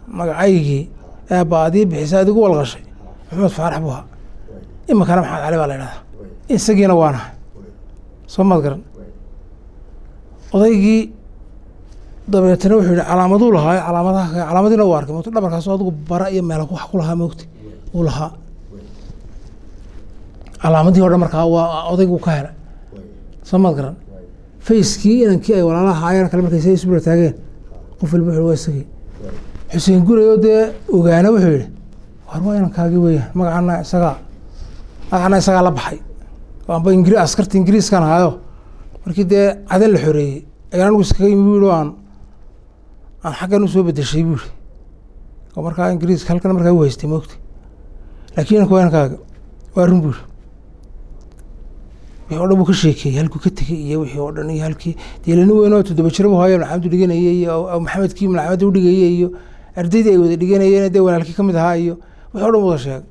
magacaygii aabba adii bixisa adigu walqashay maxamed faarax buu ahaa iminkana maxamed cali baa la idhahdaa isagiina waanahay soo maad garan odaygii dabeetana wuxuu yihi calaamaduu lahaa calaamadaha calaamadiina u arkay moogta dhabarkaas adigu bara iyo meel wax ku lahaa moogta uu lahaa calaamadihii o dhan markaa waa odaygu ka helay soo maad garan fayskii inankii ay walaalaha aayana kale markay say isbula taageen qof walba wuxuu waa isagii xuseen guray oo dee ogaana wuxuu yihi war waa inankaagii weeyaan magacana isagaa magacana isagaa la baxay amba ingri askarta ingiriiskan ahaayo markii dee cadan la xoreeyey ayaan anigu iskaga yimi bu yihi aan aan xaggan usoo bedeshay bu yihi oo markaa ingiriiska halkan markaa u haystay moogta laakiin inanka waa inankaaga waa run bu yihi wixii o dhan buu ka sheekeeyey halkuu ka tegey iyo wixii oo dhan iyo halkii deelani weyn oo toddoba jira bu haayo malcamadu dhiganayey iyo maxamedkii malcamada udhigayey iyo ardaydii ay wada dhiganayeen dee walaalkii ka mid ahaa iyo wixii o dhan wada sheegay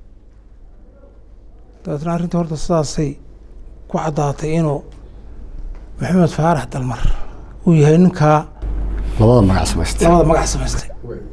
dabeetna arrintii horta sidaasay ku caddaatay inuu maxamed faarax dalmar uu yahay ninkaa labada magac samaystay labada magac samaystay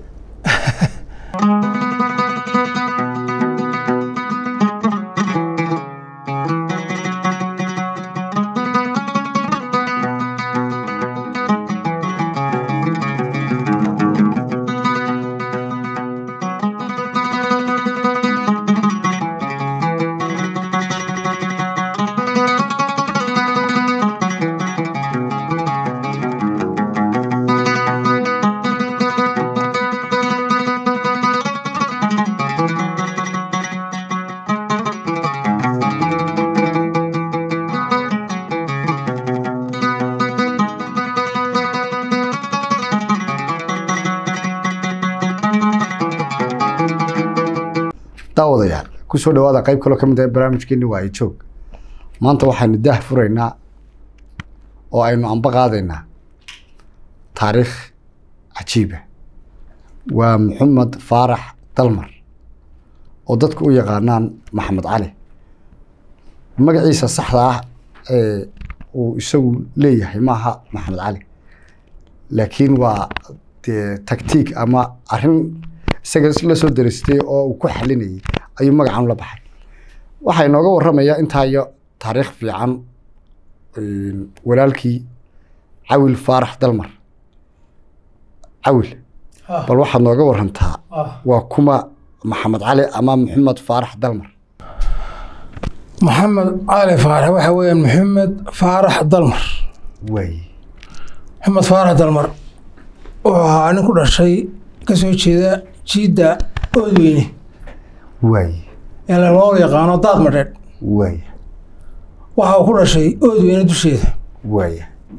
daawadayaal kusoo dhawaada qayb kaloo ka mid ah barnaamijkeeni waayo joog maanta waxaynu daah furaynaa oo aynu amba qaadaynaa taariikh cajiiba waa maxamed faarax dalmar oo dadku u yaqaanaan maxamed cali magaciisa saxda ah ee uu isagu leeyahay maaha maxamed cali laakiin waa dee tactiig ama arrin isaga la soo daristay oo uu ku xalinayay ayuu magacan la baxay waxaa inooga waramayaa intaa iyo taariikh fiican walaalkii cawil faarax dalmar cawil bal waxaad nooga warantaa waa kuma maxamed cali ama maxamed faarax dalmar maxamed cali faarax waxa weeyaan maxamed faarax dalmar waay maxamed faarax dalmar wuxuu ahaa nin ku dhashay ka soo jeeda jiidda oodweyne waay ee loo yaqaano daad madheedh waay waxa uu ku dhashay oodweyne dusheeda waay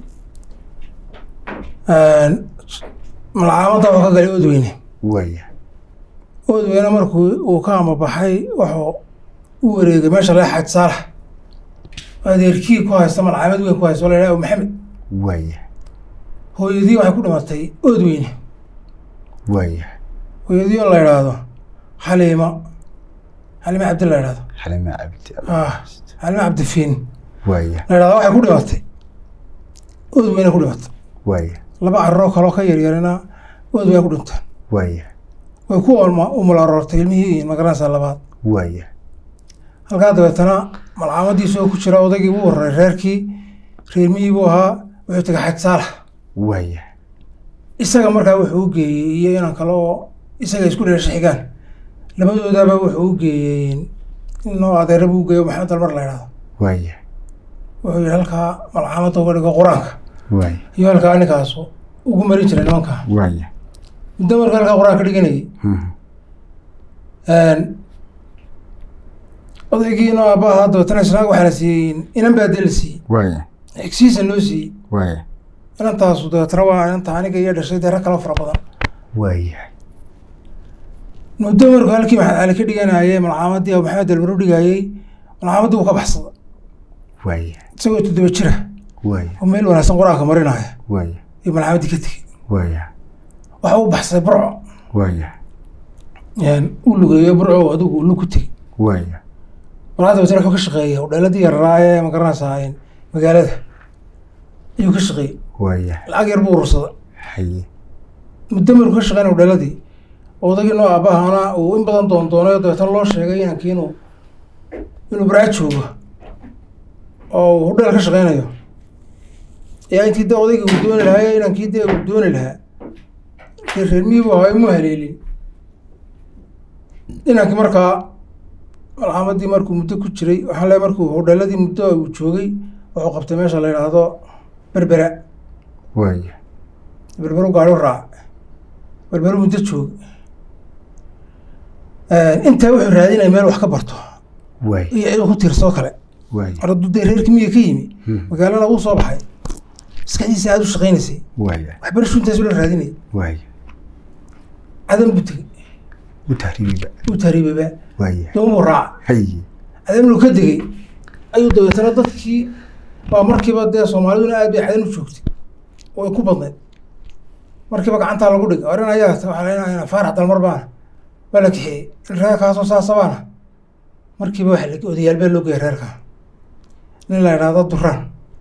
malcaamadda wuxuu ka galay oodweyne waay oodweyne markuu uu ka amabaxay wuxuu u wareegay meesha laga xaaj saalax adeerkii ku haysta malcaamad weyn ku haysta oo la yidhaha maxamed waay hooyadii waxay ku dhimatay oodweyne waay hooyadii oo la yidhaahdo xaliima xaliima cabdi la yidhahdo xalime cabdi ah xaliima cabdifiin waay la yidhahdo waxay ku dhimatay oodweyne ku dhimatay waay laba carroo kaloo ka yaryarina oodweyne ku dhinteen waay way ku olma umul aroortay ilmihii magaranaysaa labaad waay halkaa dabeetana malcaamadiisa oo ku jira odaygii buu wararay reerkii reermihii buu ahaa wuxuu tegay xaj saalax waay isaga markaa wuxuu u geeyey iyo inan kale oo isaga isku dheesha xigaan labadoodaba wuxuu u geeyey inoo adeera buu u geeyo maxamed dalmar la yidhahdo waay wuxuu yihi halkaa malcaamadda uga dhigo qur-aanka waay iyo halkaa ninkaasu ugu marin jiray nimanka waay muddo marka halkaa qur-aanka dhiganayay odaygiina aabbaha dabeetana isnaag waxaana siiyey inan baa dee la siiyey waay xigsiisa loo siiyey waay inantaasu dabeetana waa inanta aniga iyo dhashay dee rag kala fara badan waay muddo markuu halkii maxamed cali ka dhiganayay malcaamadii abu maxamed dalmar u dhigayey malcaamadii wuu ka baxsada waay isagoo toddoba jira waay oo meel wanaagsan qur-aanka marinaya waay iyo malcaamadii ka tegey waay waxa u baxsaday burco waay u lugeeyo burco adigu lug ku tegey waay markaa dabeetana wuxuu ka shaqeeyey hodheeladii yararaa ee magaranaysaa magaalada ayuu ka shaqeeyey waay lacag yar buu urursada haye muddo markuu ka shaqeynaya hodheeladii odagii noo aabahana uu in badan doondoonayo dabeetana loo sheegay inankii inuu inuu baraa joogo oo uu hudheel ka shaqeynayo ayaa intii de odaygii uu dooni lahaa inankii dee uu dooni lahaa dee reer miyibu ahaa mu haleelin inankii markaa malxamadii markuu muddo ku jiray waxaan leeay markuu hudheeladii muddo uu joogay wuxuu qabtay meesha la yidhaahdo berbera waaya berberu gaari u raac berberu muddo joog intaa wuxuu raadinaya meel wax ka barto waaya iyo cid uu ku tiirsoo kale waaya arduu dee reerkii miyiga ka yimi Hmm. magaalana uu soo baxay maskaxdiisa aada u shaqaynaysay waaya waxbarashu intaasu la raadinaya waaya cadan buu tegey u tahriibiba uu tahriibaba waaya doonbuu raaca haye cadanuu ka degey ayuu dabeetana dadkii waa markiiba dee soomaaliduna aad bay cadan u joogtay oo ay ku badnayd markiiba gacantaa lagu dhigay oran ayaa waxaa leenayaa faarax dalmar baana waa la kaxeeyey reerkaasoo saasabaana markiiba waxa la odayaal baa loo geeyay reerka nin la idhaahdo duraan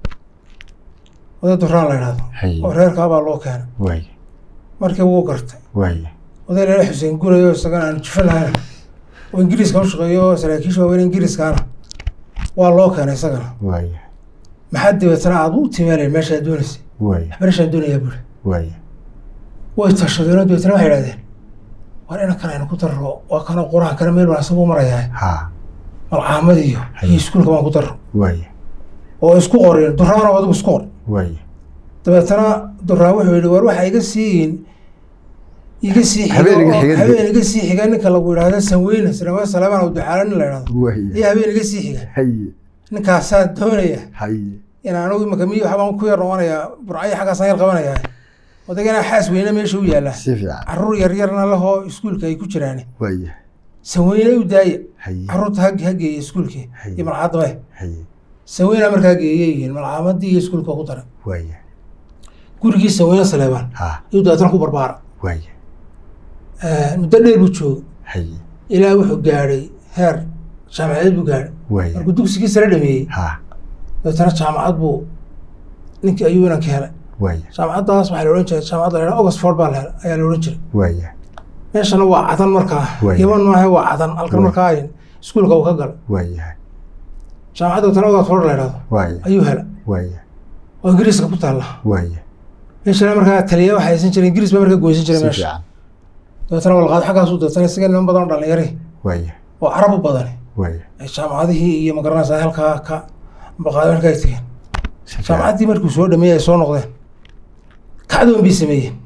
oday duraan la idhaahdo Haye. oo reerkaabaa loo keenay waaya markiiba wuu gartay waaya oday lala xuseen gurayo isagana aan jufan lahayna oo ingiriiska u shaqeeyo oo saraakiisha waaweyn ingiriiskaana waa loo keenay isagana waaya maxaa dabeetana aad u timeelayn meeshaad doonaysay waaya waxbarashaan doonayaa buuri waaya way tashadeenoo dabeetana waxay idhahdeen war inankan aynu ku darro waa kanoo quraha kale meel wanaagsan buu marayaa ha malcaamad iyo iyo iskuulka baan ku darro waaya oo isku qoreen duraano adigu isku qor waaya dabeetana duraan wuxuu yidhi war waxa iga siiyin iga sii xiga Habeen iga oo- xiga. habeen iga sii xiga ninka lagu yidhaahdo sanweyne sanawey salamaan aw ducaala nin la idhahdo waaya iyo habeen iga sii xiga haye ninkaasaa doonaya haye in anigu imaka miyi waxbaan ku yar noqonayaa burcayo xaggaasaan yar qabanayaa odagana xaas weyne meesha u yaallaa si fiican caruur yaryarna lahoo iskuulka ay ku jiraan waaya sanweyne u daaya haye caruurta ha ha geeya iskuulkii Haye. iyo malcaddabe haye sanweyna markaa geeyay yihiin malcaamadii iyo iskuulka ku daray waaya gurigii sanweyne saleebaan ha iyo dabeetana ku barbaara waaya muddo dheer buu joogay haye ilaa wuxuu gaadhay heer jaamacadeed buu gaadhay waaya markuu dugsigii sare dhameeyey ha dabeetana jaamacad buu ninkii ayuu inanka helay waaya jaamacaddaas waxaa la odhan jiray jaamacadda la yidhaha oxford baa la helay ayaa la odhan jiray waaya meeshana waa cadan markaa Waaya. yaman maaha waa cadan halkan Waaya. markaa ay iskuulka uu ka galay waaya jaamacadda dabeetana oxford la yidhahdo waaya ayuu helay waaya oo ingiriiska ku taalla waaya meeshana markaa taliya waxaa haysan jiray ingiriis baa markaa goysan jiray si meesha fiican dabeetana walqaad xaggaasuu dabeetana isaga niman badan oo dhalinyari waaya oo carab u badani waaya ay jaamacadihii iyo magaranaysaa halkaa ka baqaad markaa ay tegeen si fiican jaamacaddii markuu soo dhameeyey ay soo noqdeen kacdoon bay sameeyeen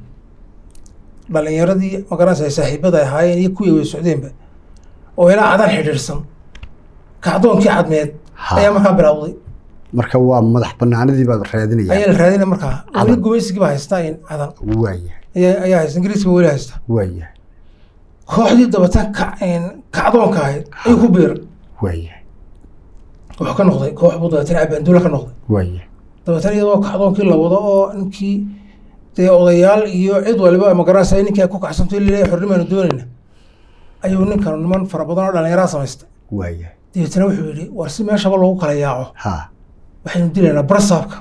dhalinyaradii magaranaysa ay saaxiibada ay ahaayeen iyo kuwii way socdeenba oo ilaa cadan xidhiidhsan kacdoonkii cadmeed Ha. ayaa markaa bilowday marka waa madax banaanadii baad ayaa raadinayaan la raadinaya markaa weli Cadan. gumaysigii baa haystaa in cadan waaya ayaa ayaa haysta ingiriiska weli haysta waaya kooxdii dabatan ka kacdoonka ahayd ayuu ku biiray waaya wuxuu ka noqday koox buu dabeetana abaanduula ka noqday waaya dabeetana iyadoo kacdoonkii la wado oo ninkii dee odayaal iyo cid waliba magaranaysa ninkii ay ku kacsanto ilaa xornimaanu doonayna ayuu ninkan niman fara badan oo dhallinyaraa samaystay waaya dabeetana wuxuu yidhi war si meeshaba loogu kala yaaco ha waxaynu dilaynaa barasaabka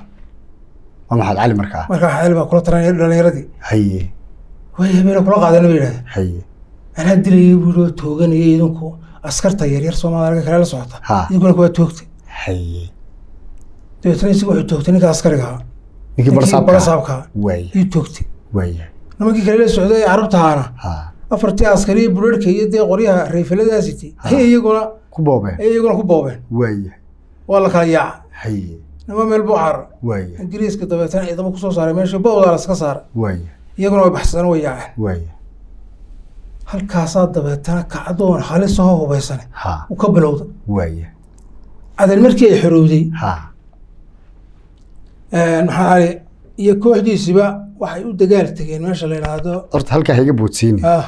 waa maxamed cali markaa markaa xaali baa kula taranaya dhallinyaradii haye way habeena kula qaadana ba yidhahdeen haye anaa dilayay buu yidhi oo tooganayay idinku askarta yaryar soomaalida kale la socota Ha. idinkuna kuwaa toogtay haye dabeetana isagu wuxuu toogtay ninka askariga ahaa ninkii barasaabka barasaabka waaya ayuu toogtay waaya nimankii kale la socday ee carruurta ahaana ha afartii askariya bureerhka iyo dee qoryaha rayfaladaasitay ayay iyaguna ku boobeen ayay iyaguna ku boobeen waaya waa la kala yaaca haye nima meel buu carar waaya ingiriiska dabeetana ciidamo kusoo saaray meesha bowdaa laska saaray waaya iyaguna way baxsadeen way yaaceen waaya halkaasaa dabeetana kacdoon halisahoo hubaysane ha uu ka bilowda waaya cadan markii ay xorowday ha maxaa ali iyo kooxdiisiba waxay u dagaal tegeen meesha la yidhaahdo horta halkaa ha iga boodsiini ah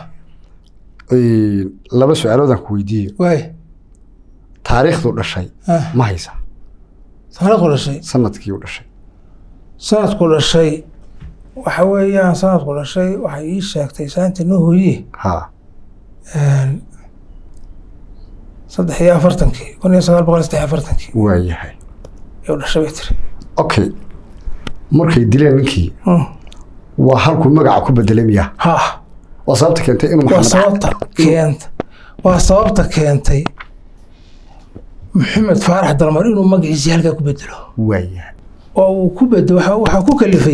laba su-aaloodaan ku weydiiyo waay taariikhdu dhashay ah ma haysa sanadku dhashay sanadkii u dhashay sanadku dhashay waxa weeyaan sanadku dhashay waxay ii sheegtay saanta noo hooye ha saddex iyo afartankii kun iyo sagaal boqol iyo saddex iyo afartankii waayahay ayuu dhashay bay tiri okay markay dileen ninkii Mm. waa halkuu magaca ku bedelay miya ha waa sababta keentay inuu waa maxamed sababta keenta waa sababta keentay maxamed faarax dalmar inuu magaciisii halkaa ku bedelo waayahay oo uu ku bedelo waxa- waxaa ku kalifay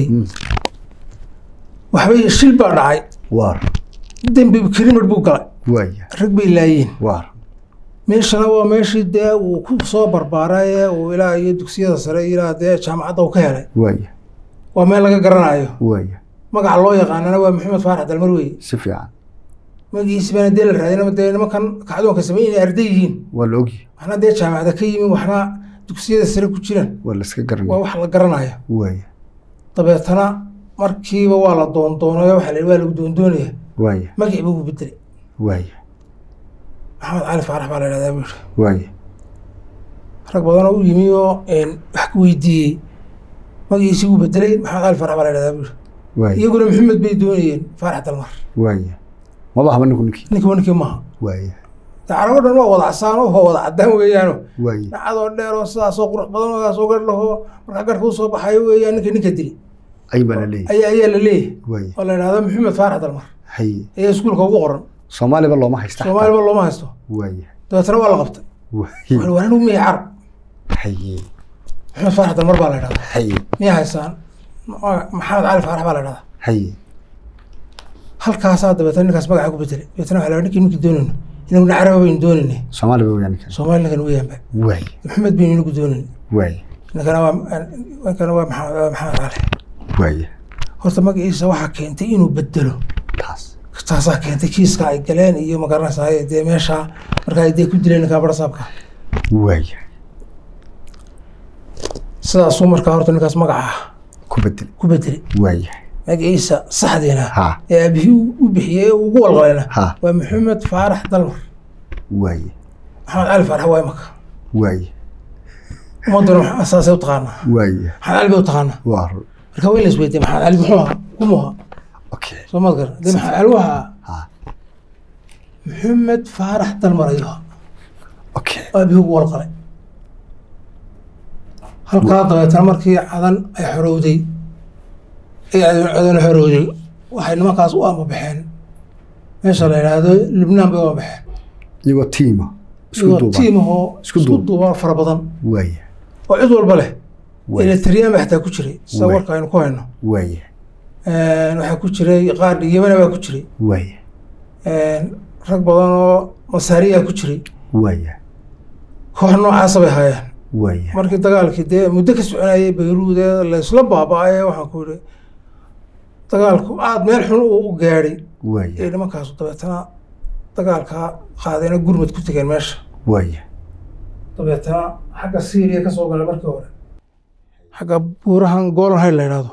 waxbay shil baa dhacay waar dembi kirimir buu galay waayahay rag bay laayeen waar meeshana waa meeshii dee uu ku soo barbaaray ee uu ilaa iyo dugsiyada sare ilaa dee jaamacadda uu ka helay waayahay waa meel laga garanayo waayahay magaca loo yaqaanana waa maxamed faarax dalmar weeye si fiican magaciisi baana dee la raadinama dee nimankan kacdoonka sameyn inay arday yihiin waa la ogyahay waxna dee jaamacada ka yimin waxna dugsiyada sare ku jiraan waa la iska waa garanaya wax la garanayo waayahay dabeetana markiiba waa la doondoonayo waxaa la yidhi waa lagu doondoonaya waayahay magacii buu bedelay waayahay maxamed cali faarax baa la yidhahdaa buu yidhi waayahay rag badan oo u yimi oo een, wax ku weydiiyey magaciisii wuu bedelay maxamed cali faarax baa la yidhahdaa buu yidhi waayahay iyaguna maxamed bay doonayeen faarax dalmar waayahay maba haba ninku ninkii ninkiiba ninkii maaha waayahay dee carabo dhan waa wada casaan oo waa wada cadaan weeyaano waayahay dhacadoo dheer oo sidaasoo qurux badan oo gaasoo gar laho markaa garhka usoo baxayo weeyaan ninka ninka dili ay baa la leeyahay ayaa ayaa la leeyahay waayahay oo la yidhahdo maxamed faarax dalmar haye ayaa iskuulka ugu qoran soomaaliba looma haysta xataa. soomaaliba looma haysto waayahay dabeetana waa la qabtay waayahay waa anigu miya carab haye maxamed faarax dalmar baa la yidhahdaa haye miya haysaan Ma- maxamed cali faarax baa la yidhahdaa haye halkaasaa dabeetana ninkaas magaca ku bedelay dabeetana waxaa la ninkii ninkii doonayno inaguna caraba baynu doonaynay soomaaliba weyaan ninkan soomaali ninkan weeyaanba waayahay maxamed baynu inagu doonaynay waayahay ninkana waa ninkana waa maxamed waa maxamed cali waayahay horta magaciisa waxaa keentay inuu bedelo taas taasaa keentay kiiska ay galeen iyo magaranaysaa dee meesha markaa ay dee ku dileen ninkaa barasaabka waayahay sidaasuu markaa horta ninkaas magaca ku bedel ku bedelay waayahay magaciisa saxdiina ha ee aabihii u u bixiyey ee uu ugu walqalayna ha waa maxamed faarax dalmar waayahay maxamed cali faarax waa imaka waayahay ummaduna maxaa- saasay u taqaanaa waayahay maxamed cali bay u taqaanaa waa run marka waa in la isweydiiya maxamed cali muxuu ahaa kumuu ahaa okay soo maad garan dee maxamed cali waxaa ha maxamed faarax dalmar ayuu ahaa okay oo aabihii ugu walqalay halkaa dabeetana markii cadan ay xorowday ay cadan xorowday waxay nimankaas u amabaxeen meesha la yidhaahdo lubnaan bay u amabaxeen iyagoo tiima isku iyagoo duuban tiim ahoo Isku isku duuban. duuban fara badan waayahay oo cid walba leh waayahay eletriyaan baa xataa ku jiray sida Waay. warka aynu ku hayno waayahay waxaa ku jiray qaar yemana baa ku jiray waayahay rag badan oo masaariyaa ku jiray waayahay koox noocaasa bay haayeen waayahay markii dagaalkii dee muddo ka soconayay bayruud ee laysla baaba-ay waxaan ku yidhi dagaalku aada meel xun uu u gaadhay ee waayahay nimankaasu dabeetana dagaalkaa qaadayna gurmad ku tegeen meesha waayahay dabeetana xagga syriya ka soo galay markii hore xagga buurahan golan hayl la yidhahdo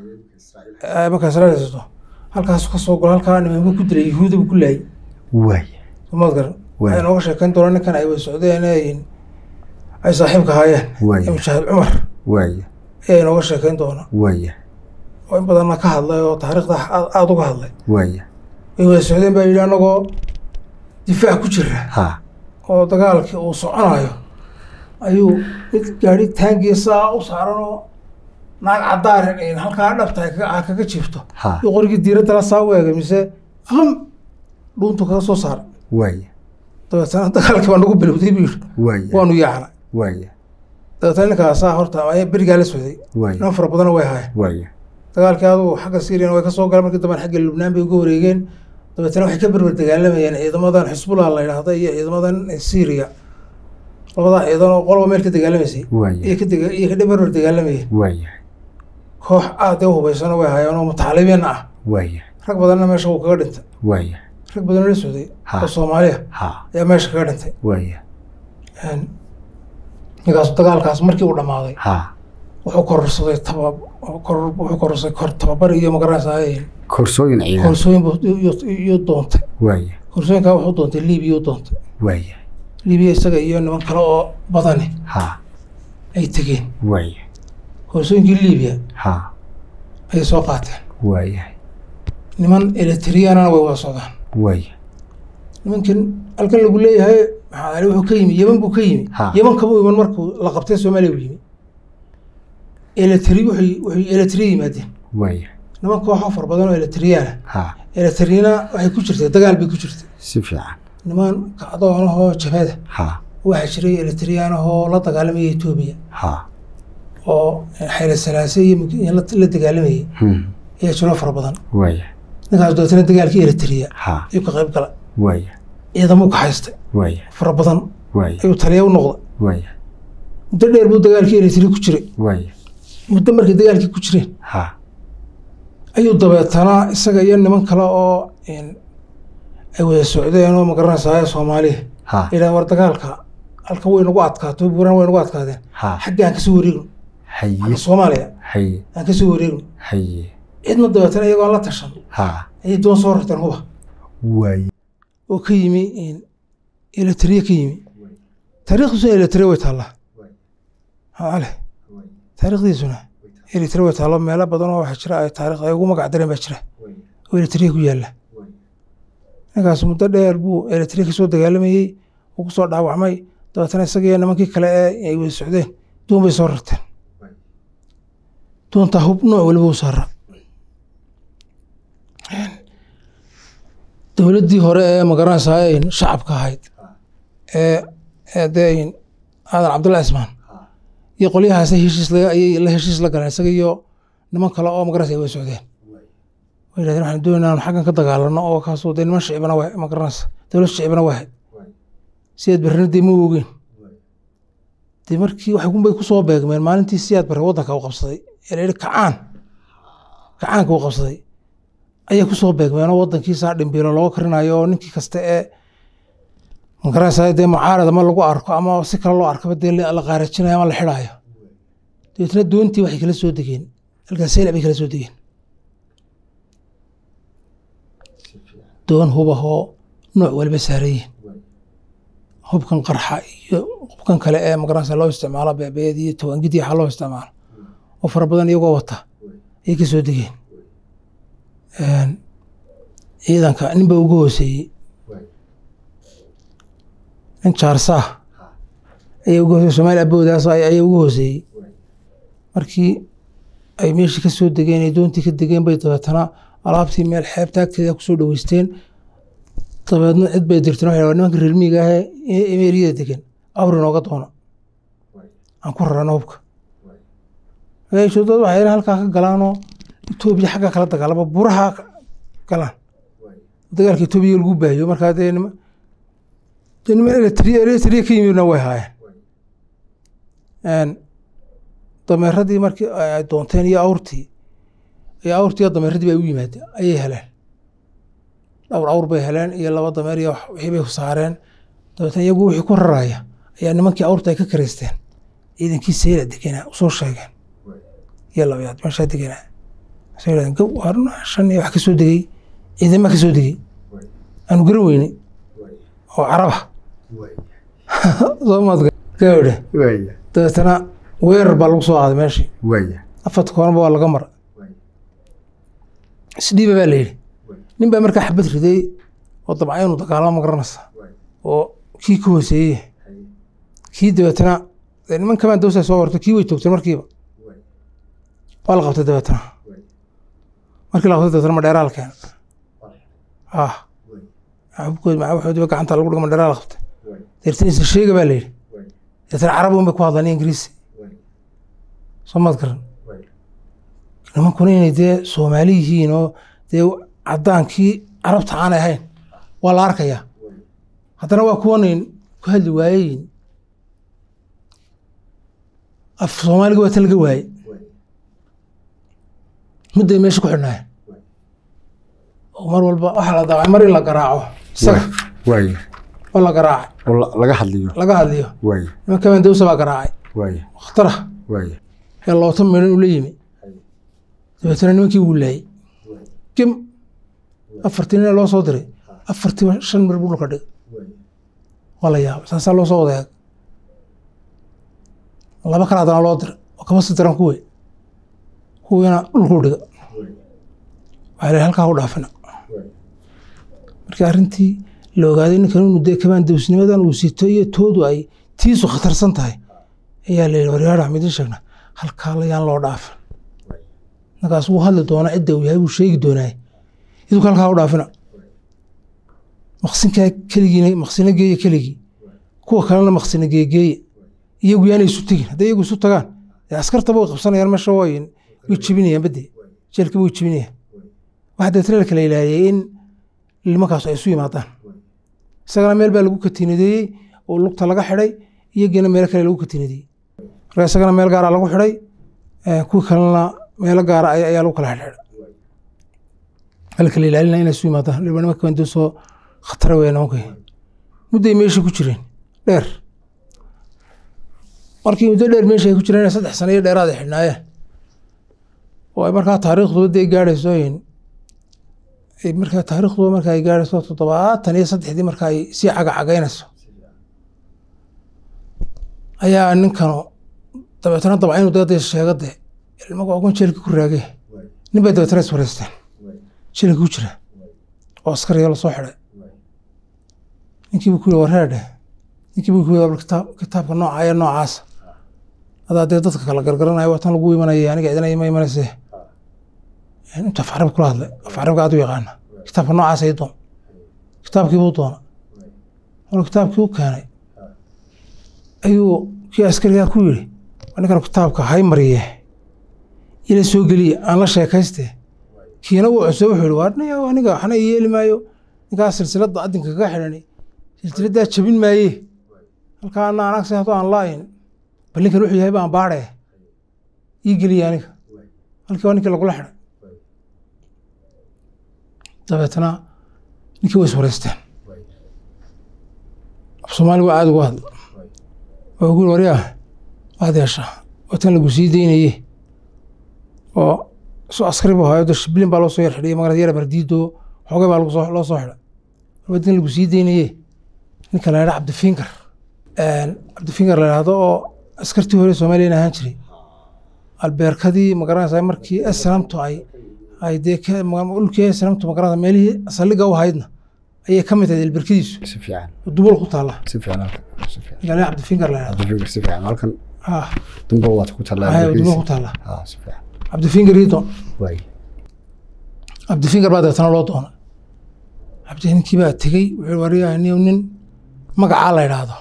ee markaa israel haysato halkaasu ka soo galo halkaa nimanba ku dilay yahuuda buu ku laayay waayahay somaad garan Waay. waxay nooga sheekayn doonaa ninkan ay way socdeen ee ay saaxiibka haayeen Waay. ee mujaahid cumar waayahay ayaa inooga sheekayn doonaa waayahay oo in badanna ka hadlay oo taariikhda aad aada uga hadlay waayahay ay wada socdeen baa yidhi annagoo difaac ku jira ha oo dagaalkii uu soconayo ayuu mid gaadhi taangiya saa u saaran oo naag cadaarin in halkaa dhabta ay kaga- aa kaga jiifto ha iyo qorigii diiradda la saa u eegay mise qam dhuuntu kaga soo saaray waayahay dabeetana dagaalkii baa nagu bilowday buu yidhi waayahay waanu yaacnay waayahay dabeetana ninkaasaa horta ayaa berigaa la socday waayahay niman fara badanna way haayeen waayahay dagaalkii adugu xagga syriana way ka soo galeen markii dambe xagga lubnaan bay uga wareegeen dabeetana waxay ka berber dagaalamayeen ciidamadan xisbullah la yidhaahda iyo ciidamadan syria labadaa ciidan oo qolba meel ka dagaalamaysay iyo waayahay ka dega- iyo ka berber dagaalamayeen waayahay koox aad u hubaysano way hayeen oo mutacalimiin ah waayahay rag badanna meesha wuu kaga dhintay waayahay rag badanoo la socday Ha. oo soomaaliya ha ayaa meesha kaga dhintay waayahay Een, ninkaas dagaalkaas markii uu dhammaaday ha wuxuu kororsaday taba koror- wuxuu kororsaday kor tababar iyo magaranaysa koorsooyin ciidan koorsooyin buu iyo- iyo doontay waayahay koorsooyinkaa wuxuu doontay libiya u doontay waayahay libiya isaga iyo niman kale oo badani ha ay tegeen waayahay koorsooyinkii libiya ha ayay soo qaateen waayahay niman eletriyanana way wada socdaan waayahay nimankan halkan lagu leeyahay maxaa ali wuxuu ka yimi yeman buu ka yimi Ha. yeman kama iman markuu la qabtay soomaaliya buu yimi eletri wuxuu wuxuu eletri yimaadeen waayahay niman kooxo fara badan oo eletriyaana ha eletriyana waxay ku jirtay dagaal bay ku jirtay si fiican niman kacdoonahoo jabhada ha waxaa jiray eletriyaanahoo la dagaalamaya etoobiya ha oo xayla salaase iyo mug- iyo la la dagaalamayay Hmm. ayaa jiroo fara badan waaya ninkaas dootana dagaalkii eletriya ha ayuu ka qayb gala waaya ciidamuu ka haystay waaya fara badan waaya ayuu taliya u noqday waaya muddo dheer buu dagaalkii eletriya ku jiray waaya muddo markay dagaalkii ku jireen ha ayuu dabeetana isaga iyo niman kale oo een, ay wada socdeen oo magaranaysaa soomaaliya ha ilaa war dagaalka halka way nagu adkaato buuran way nagu adkaadeen ha xagga aan kasoo wareegno haye xagga soomaaliya haye aan kasoo wareegno haye cidna dabeetana iyagoo aan la tashan ha ayay doon soo rarteen huba waaya oo ka yimi eletriya ka yimi taariikhdiisuna eletriya way taallaa ale taariikhdiisuna eletriya way taallaa meelo badan oo waxaa jira ay taariikhda ay ugu magac dareen baa jira oo eletriya ku yaalla ninkaas muddo dheer buu eletriya kasoo dagaalamayey uu kusoo dhaawacmay dabeetana isagiyo nimankii kale ee ay wada socdeen doon bay soo rarteen doontaa hub nooc waliba u saara dowladdii hore ee magaranaysaa ay shacabka ahayd ee ee dee aadan cabdullahi ismaan iyo qolyahaas heshiis la ayay la heshiis la galeen isaga iyo niman kale oo magaranaysa ay wada socdeen way yidhahdeen waxaan doonaynaa inaan xaggan ka dagaalano oo kaasoo dee niman shicibana waa magaranaysa dowlad shicibana waa ahayd siyaad barrena dee ma oogeen dee markii waxay kunbay kusoo beegmeen maalintii siyaad barre waddanka uu qabsaday ee la yidhi kacaan kacaanka uu qabsaday ayay kusoo beegmeen oo waddankiisaa dhimbiilo looga karinayo oo ninkii kasta ee magaranaysa dee mucaarad ama lagu arko ama si kale loo arkaba dee la la qaarajinayo ama la xidhaayo dabeetna doontii waxay kala soo degeen halkaas seylac bay kala soo degeen doon hubahoo nooc waliba saarayeen hubkan qarxa iyo hubkan kale ee magaranaysa loo isticmaalo beebeed iyo tawaangid iyo waxa loo isticmaalo oo fara badan iyagoo wata ayay ka soo degeen Een, ciidanka ninba ugu hooseeyey nin jaarsaah ayaa ugu hooseeyey soomaali aboodaas ay- ayaa ugu hooseeyey markii ay meeshii ka soo degeen ay doontii ka degeen bay dabeetana alaabtii meel xeebta agteeda kusoo dhaweysteen dabeedna cid bay dirteen waxay dhahdeen, nimanka reer miyiga ahee ee emeeriyada degan awri nooga doona aan ku rarano hubka magaashoodooda waxay yidhahdeen halkaa ka galaanoo etoobiya xagga kala dagaalama buraha ka- galaan dagaalka etoobiya lagu baahiyo markaa dee nima dee niman eritrea eritrea ka yimidna way haayeen dameeradii markii ay doonteen iyo awrtii iyo awrtii iyo dameeradii bay u yimaadeen ayay heleen dhowr awr bay heleen iyo laba dameer iyo wax- wixii bay saareen dabeetna iyagu wixii ku raraya ayaa nimankii awrta ay ka kareysteen ciidankii sayla degenaa usoo sheegeen iyo labayaad meeshaa degenaa soo yidhahdeen gow waa run shan iyo wax ka soo degey ciidama ka soo degey aanu garan weynay oo caraba soo maadka gawdhe waaya dabeetana weerar baa lagu soo qaaday meeshii waaya afarta koonaba waa laga mara isdhiiba baa la yidhi nin baa markaa xabad riday oo dabca inuu dagaalamo ma garanaysa oo kii ka hooseeyey kii dabeetana dee niman kamaan dawsa soo warto kii way toogteen markiiba waa la qabtay dabeetana markii la qabtay dabeetana madheeraa la keenay ah xubkood maxawaxoodiba gacanta lagu dhigo madheeraa la qabtay deetana isla sheega baa la yidhi deetana carabi un bay ku hadlaan ingiriisi soo maad garan nimankuna inay dee soomaali yihiin oo dee caddaankii carabta aanay ahayn waa la arkayaa haddana waa kuwanayn ku hadli waayeyin af soomaaliga waa ta laga waayey mudday meesha ku xidhnaayeen oo mar walba waxaa la daacay mar in la garaaco isaga waaya oo la garaacay oo la- laga hadliyo laga hadliyo waaya nimanka mandawsa baa garaacay waaya khatara waaya ee loota midhan ula yimi dabeetana nimankii wuu laayey kim afartii nin loo soo diray afartiiba shan mir buu dhulka dhigay waa la yaabay saasaa loo soo wada eeg laba kale haddana loo diray oo kama sii diran kuwii kuwiina dhulkuu dhiga waxaa la halkaa u dhaafina markii arrintii la ogaaday ninkan inuu dee kamaan dawsnimadan uu sito iyo toodu ay tiisu khatarsan tahay ayaa la yidhi waryaadha midin sheegna halkaa layaan loo dhaafin ninkaas wuu hadli doonaa cidda uu yahay wuu sheegi doonaa idinku halkaa u dhaafina maqsinkaa keligiina maqsino geeya keligii kuwa kalena maqsino geegeeya iyagu yaanay isu tegin hadday iyagu isu tagaan dee askartaba way qabsanayaan meesha way way jebinayaan badde jeelkaba way jebinayaan waxaa deetana la kala ilaahiyey in nimankaas ay isu yimaadaan isagana meel baa lagu katiinadeeyey oo lugta laga xidhay iyagiina meelo kale lagu katiinadeeyey marka isagana meel gaara lagu xidhay kuwii kalena meelo gaara ayaa lagu kala xidhxidhay la kala ilaalina inay isu yimaadaan nimanka bandoo soo khatara weya nimanka mudday meesha ku jireen dheer markii muddo dheer meesha ay ku jireen saddex sano iyo dheeraad ay xidhnaayeen oo ay markaa taariikhduba dee gaadhayso markaa taariikhduba marka ay gaadhayso toddobaatan iyo saddexdii marka ay sii cagacagaynayso ayaa ninkanu dabeetana dabca inuu dee sheego dee ilmaga ogon jeelka ku raagay nin bay dabeetana is wareysteen jeelka ku jira oo askariga lasoo xidhay ninkiibu ku yiri wareedhe ninkiibu ku yiri kitaabka nooca ee noocaasa adaa dee dadka kala gargaranayo watan lagu imanaya aniga cidina ima imanayse inta afcarab kula hadlay afcarabka aad u yaqaana kitaabka noocaasa ii doon kitaabkiibuu doona maruu kitaabkii u keenay ayuu kii askarigaa ku yiri ninkan kitaabka hay mariye ila soo geliye aan la sheekayste kiina wuu cusub wuxuu yihi waa aniga waxna yeeli maayo ninkaas silsiladda adinka kaga xidhani silsiladdaa jabin maaye halkaa ana anagsi haddoo aan laayin bal ninkan wuxuu yahay baan baadhe ii geliye aniga halkii waa ninkii lagula xidhay dabeetana ninkii way iswareysteen af soomaali waa aada ugu hadla waa ugu yiri waryaa waad yeeshaa watan lagu sii deynaye oo su askari bu hayo shiblin baa loo soo yar xidhiy magarad yara bardiido xoogay baa loo soo xidhay wadan lagu sii deynaye ninka la yidhaha cabdifinkar cabdifinkar la yidhahdo oo askartii hore soomaaliyana ahaan jiray albeerkadii magaranaysa markii eslamtu ay ay dee dhulkii eslamtu magaranaysa meelihii saldhiga u haydna ayay ka mid tahay albeerkadiisu si fiican dubal ku taalla si fiican si fiican ninka la cabdifinkar la yidhahdo cabdifikir si fiican halkan ah dumba waad ku tallaa dubal ku taalla ah si fiican cabdifinkar ii doon waay cabdifinkar baa deetana loo doona cabdi ninkii baa tegey wuxuu wariyaa nin nin magacaa la yidhaahdo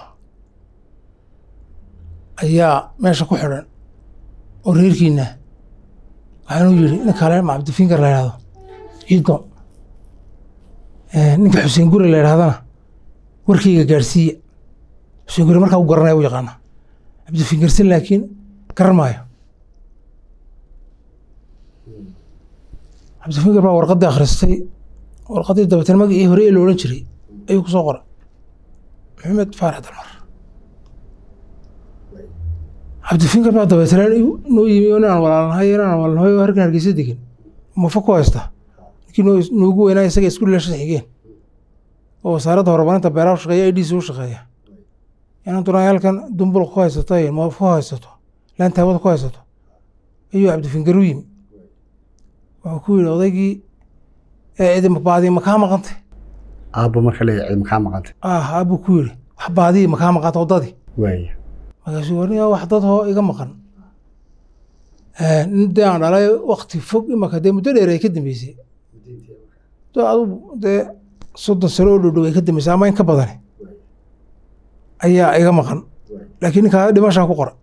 ayaa meesha ku xidhan oo reerkiina waxaanuu yidhi ninka le ma cabdifinkar la yidhahdo ciido ninka xuseen guri la yidhahdana warkeyga gaadhsiiya xuseen guri markaa u garanaya u yaqaana cabdifinkarsin laakiin garan maayo cabdifinkar baa warqaddii akhristay warqaddii dabeetana magacii hore ee la odhan jiray ayuu ku soo qoray maxamed faarax dalmar cabdifinkar baa dabeetana noo yimi oo inaan walaalnahay inaan walaalnahay oo harkan hargeysa degan mafa ku haysta ninkii noo noogu weynaa isaga isku dhilashan xigeen oo wasaaradda horumarinta beeraha u shaqeeya i d c u shaqeeya inaan dunaa halkan dumbul ku haysato moof ku haysato laanta hawada ku haysato ayuu cabdifinkar u yimi wuxuu ku yidhi odaygii baadii makaa maqantay aabbo marka leeyahay makaa maqantay ah aabuu ku yidhi wax baadii makaa maqanta waddadii waaya markaasuu warniya wax dad hoo iga maqan nin dee aan dhalay wakti fog imaka dee muddo dheer ay ka dambeysay adu dee soddon sano oo dhowdhow ay ka dambeysay ama in ka badani ayaa iga maqan laakiin ninkaa dhimashaa ku qora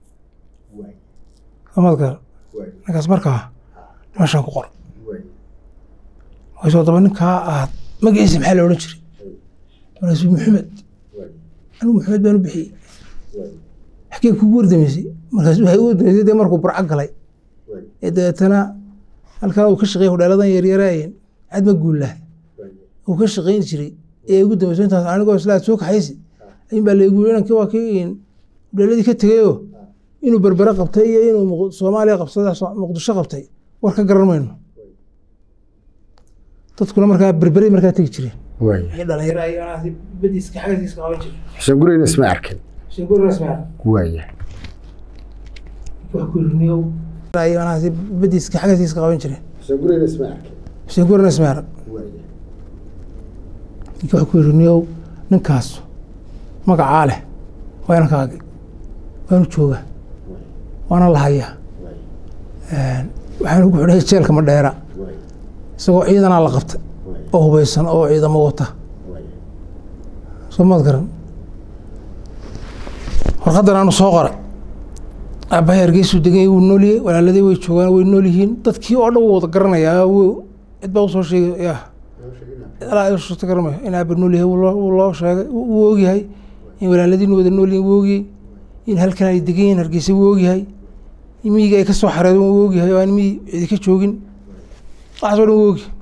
amadka ninkaas markaa dhimashaa ku qora markaasuu daba ninkaa aad magaciisa maxaa la odhan jiray markaasuu maxamed anigu maxamed baan u bixiyey xagee kugu wardameysay markaas waxay u wardameysay dee markuu burco galay ee dabeetana halkan uu ka shaqeeyay hodheeladan yaryaraayeen cadma guullaah uu ka shaqayn jiray ee ugu dambeysay intaas anigoo islaa soo kaxaysi ayin baa laygu yiri inankii waa kii hodheeladii ka tegayoo inuu berbere qabtay iyo inuu soomaaliya qabsada muqdisho qabtay war ka garan mayno dadkuna markaa berberay markaa tegi jireen waaya dhalinyaro ay badiiska xagasiiska qaban jireen xuseen gurigna isma arkin waaya badiiska xagasiiska qaban jireen xuseen gurigna isma arkin xuseen gurina ismeer waaya ninka wuxuu ku yiri niyow ninkaas magacaa leh waa inankaagi waanu joogaa waana la hayaa waxaan ugu xidhay jeelka madheera isagoo ciidanaa la qabtay oo hubeysan oo ciidamo wata soo maad garan warqaddan aanu soo qoray aabbahay hargeysuu degay wuu nooliyey walaaladii way joogaan way nool yihiin dadkii oo dhan wuu wada garanayaa w cid baa usoo sheegay ya alaa garamayo in aaba nool yahay wuu loo sheegay wuu ogyahay in walaaladiinu wada nool yihin wuu ogyahay in halkan ay degan yihin hargeysa wuu ogyahay in miyiga ay ka soo xareedeen wuu ogyahay oo aan miyi cidi ka joogin waxaas o dhan wuu ogyahay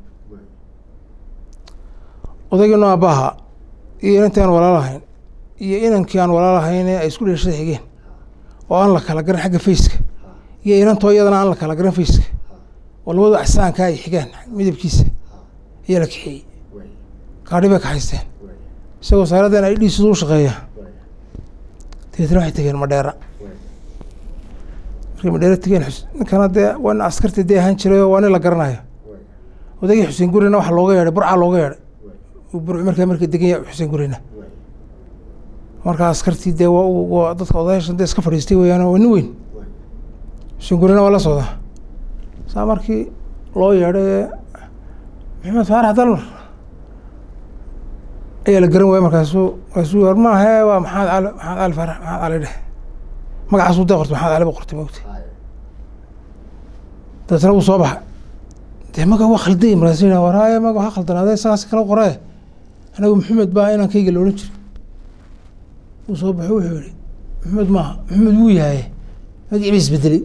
odaygiino aabbaha iyo inantii aan walaalahayn iyo inankii aan walaalahayn ee ay isku dhashada xigeen oo aan la kala garan xagga fayska iyo inantoo iyadana aan la kala garan fayska oo labadu axsaanka ay xigaan midabkiisa ayaa la kaxeeyey gaadhi bay kaxaysteen isagoo saaradan ay dhiisidu u shaqeeya dabeetna waxay tegeen madheera markay madheera tegeen ninkana dee waa nin askartii dee ahaan jiray oo waa nin la garanayo odaygii xuseen gurina waxaa looga yeedhay burcaa looga yeedhay burc markaa marka degan yahay xuseen gurina markaa askartii dee waa dadka odayaashan dee iska fadhiistay weeyaan waa nin weyn xuseen gurina waa la socdaa saa markii loo yeedhay maxamed faarax dalmar ayaa la garan waaya markaasuu markaasuu war maahe waa maxamed cali maxamed cali faarax maxamed cali dheh magacaasuu dee qortay maxamed cali ba qortay mogtay dabeetna wuu soo baxay dee maga waa khalday markaasuu yidhaha war haya maga waxaa khaldanaaday isagaasi kala qoree anagu maxamed baa inankayga la odhan jiray wuu soo baxo wuxuu yihi maxamed maaha maxamed wuu yahay magacii ba isbedelay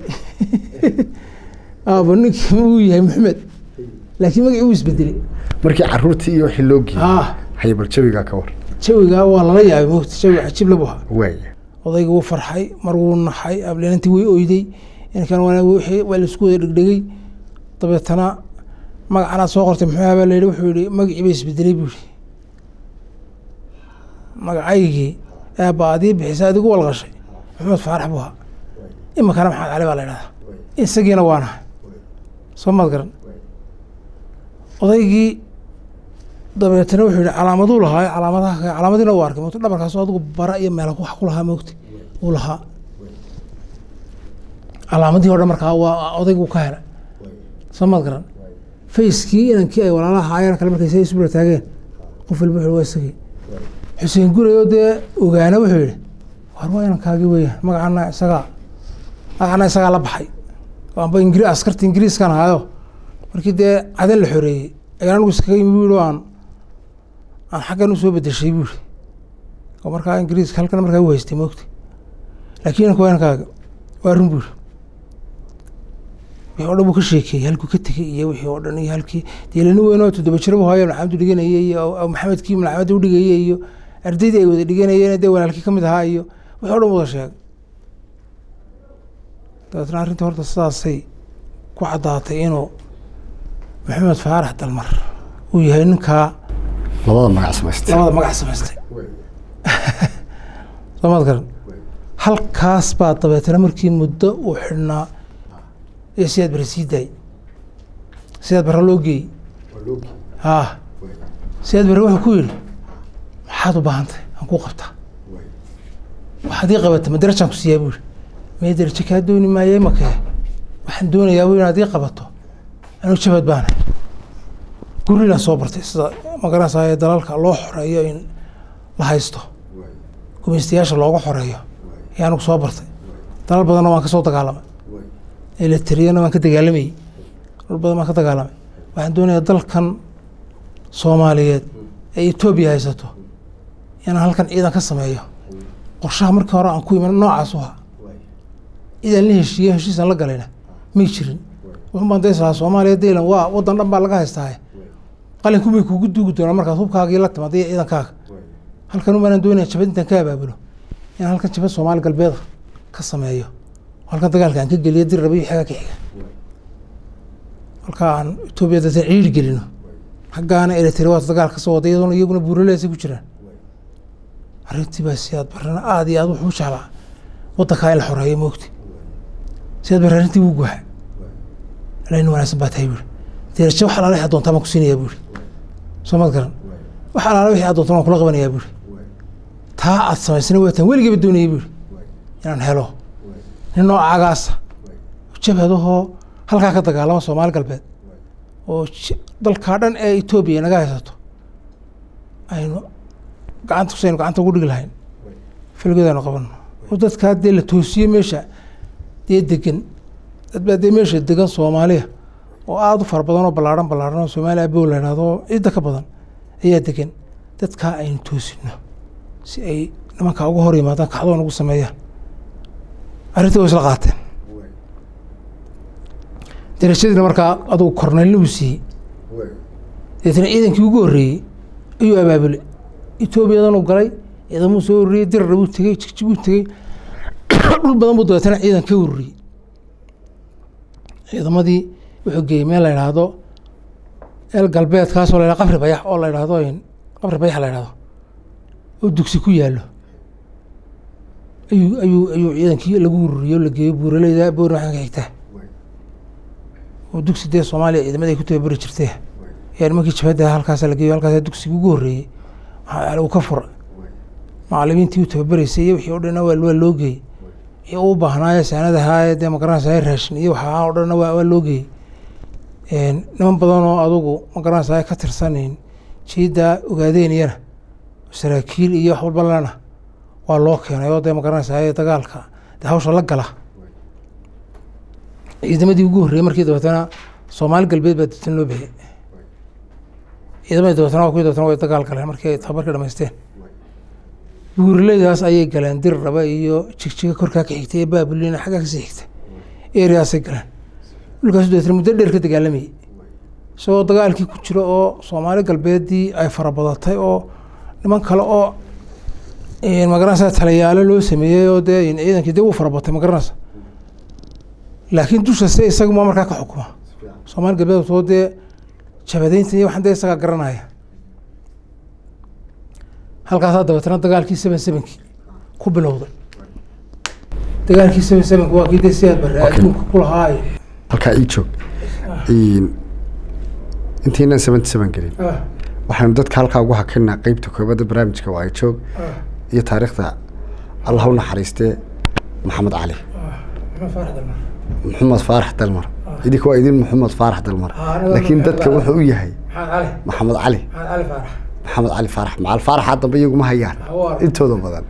aaba ninkii wuu yahay maxamed laakiin magacii wuu isbedelay markii caruurtii iyo wixii loo geeyey ah haye bal jawigaa ka war jawigaa waa lala yaabay mogta jawi cajiib labu ahaa waaya odayga wuu farxay mar wuu naxay ablenantii way oyday inkan waa wixii waa laisku wada dhegdhegay dabeetana magacanaad soo qortay muxuu ahaa baa la yidhi wuxuu yihi magacii ba isbedelay buu yihi magacaygii aabba adii bixisa adigu walqashay maxamed faarax buu ahaa iminkana maxamed cali baa la idhahdaa isagiina waa nahay soo maad garan odaygii dabeetana wuxuu yihi calaamaduu lahaa calaamadaha calaamadiina u arkay mogta dhabarkaas adigu bara iyo meel wax ku lahaa mogta uu lahaa calaamadii o dhan markaa waa odaygu ka helay soo maad garan fayskii inankii ay walaalaha haayeen kale markay say isbula taageen qof walba wuxuu waa isagii xuseen guray oo dee ogaana wuxuu yihi war waa inankaagii weeyaan magacana isagaa magacana isagaa la baxay amba ingri askarta ingiriiskan ahaayo markii dee cadan la xoreeyey ayaan anigu iskaga yimi bu yihi aan aan xaggan usoo bedeshay bu yihi oo markaa ingiriiska halkan markaa u haystay moogtay laakiin inanka waa inankaaga waa run bu yihi wixii o dhan buu ka sheekeeyey halkuu ka tegey iyo wixii oo dhan iyo halkii deelani weyn oo toddoba jira bu haayo malxamadu dhiganayey iyo maxamedkii malxamada udhigayey iyo ardaydii ay wada dhiganayeen dee walaalkii kamid ahaa iyo wixii o dhan wada sheegay dabeetna arrintii horta sidaasay ku caddaatay inuu maxamed faarax dalmar uu yahay ninkaa labada magac samaystay labada magac samaystay soo maad garan halkaas baa dabeetana markii muddo uu xidhnaa ee siyaad bare sii daayey siyaad bare loo geeyey haa siyaad bare wuxuu ku yidhi maxaad u baahan tahay aan kuu qabtaa waxaad ii qabata ma darajaan ku siiyaa bu yihi mee darajo kaa dooni maaye makee waxaan doonayaa bu inaad ii qabato anigu jabad baanahay gurilaan soo bartay sida magaranaysaye dalalka loo xoreeyo in la haysto gumaystayaasha looga xoreeyo ayaa anigu soo bartay dalal badanna waan ka soo dagaalamay eletriyana waan ka dagaalamayey dal badan waan ka dagaalamay waxaan doonayaa dalkan soomaaliyeed ee etoobiya haysato inaan halkan ciidan ka sameeyo qorshaha markii hore aan ku iman noocaas u ahaa idaan la heshiiye heshiisaan la galayna may jirin wuxun baan dayslahaa soomaaliya daylan waa waddan dhan baa laga haystaaye qalinku may kuugu duugi doonaa markaad hubkaagii la timaad iyo ciidankaaga halkan umaanaan doonaya jabad intaan ka abaabulo inaan halkan jabad soomaali galbeeda ka sameeyo halkan dagaalka aan ka geliyo dir raba iyo xegaa ka xiga halkaa aan etoobiya dadka ciiri gelino xaggaana eritrea waata dagaal ka soo waday iyadoona iyaguna buuraleesay ku jiraan arrintii baa siyaad barrena aada iyo aad wuxuu u jeclaa waddankaa in la xoreeyo moogti siyaad barre arrintii wuu guuxa alain wanaagsan baa tahay buuri derajo wax alaala wixi adoontaa baan ku siinayaa buuri soo maad garan wax alaala wixii adoontaa waan kula qabanayaa buuri taa aad samaysana waataan weligeyba doonayay buuri inaan helo nin noocaagaasa jabhadahoo halkaa ka dagaalama soomaali galbeed oo ji- dalkaa dhan ee etoobiya naga haysato aynu gacanta kusaynu gacanta ugu dhigi lahayn filgeedaynu qabano oo dadkaa dee la toosiye meesha dee degan dad baa dee meesha degan soomaaliya oo aada u fara badan oo ballaarhan ballaarhan oo soomaaliya abow la idhahdo oo cidda ka badan ayaa degan dadkaa aynu toosino si ay nimankaa uga hor yimaadaan kacdoon ugu sameeyaan arrintii way isla qaateen darajadiina markaa adugu korneylnimu siiyey deetna ciidankii ugu horreeyey ayuu abaabulay etoobiyadan uu galay ciidamuu soo ururiyey dirarna buu tegey jigjiguu tegey dhul badan buu dabeetana ciidan ka ururiyey ciidamadii wuxuu geeyey meel la idhaahdo eel galbeedkaasoo la yidhahdo qabri bayax oo la idhaahdo qabri bayax la idhahdo oo dugsi ku yaallo ayuu ayuu ayuu ciidankii lagu ururiyey oo la geeyo buuraleyda boori waxaan ka xigtaa oo dugsi dee soomaaliya ciidamada ay ku tababari jirtay ayaa nimankii jabhadda halkaasa la geeyo halkaasa dugsigii ugu horreeyey waxaa uu ka fura macalimiintii u tababaraysay iyo wixii o dhanna waa waa loo geeyey wixii u baahnaaye saanadahaa dee magaranaysa raashin iyo waxaa o dhanna waa waa loo geeyey niman badan oo adugu magaranaysa ka tirsanayn jiiddaa ogaadeyniyana saraakiil iyo wax walba lana waa loo keenay oo dee magaranaysa dagaalka dee hawsha la gala ciidamadii ugu horreeyey markii dabeetana soomaali galbeed baa dabeetana loo bixiyey ciidamadii dabeetana waa kuwii dabeetana way dagaal galeen markii ay tababarkii dhamaysteen buuraleydaas ayay galeen dir raba iyo jigjiga korkaa ka xigtay ee baabulina xaggaa kasii xigta ereaasay galeen dhulkaas dabeetana muddo dheer ka dagaalamayey isagoo dagaalkii ku jiro oo soomaali galbeeddii ay farabadatay oo niman kale oo magaranaysa talayaalo loo sameeyey oo dee ciidankii dee wuu farabatay magaranaysa laakiin dusha se isaguma markaa ka xukuma soomaali galbeed soo dee jabadeynta iyo waxaan dee isagaa garanaya halkaasaa dabeetana dagaalkii seven sevenkii ku bilowday dagaalkii seven sevenki waa kii dee siyaad barre adduunka ku lahaa halkaa ii joog intiinan seventy seven gelin waxaynu dadka halkaa ugu hakinaa qeybta koobadda barnaamijka waa ay joog iyo taariikhda allah u naxariistee maxamed cali maxamed faarax dalmar idinka waa idin maxamed faarax dalmar laakiin dadka wuxuu u yahay maxamed cali maxamed cali faarax macal faaraxa dambe iyaguma hayaan intooda badan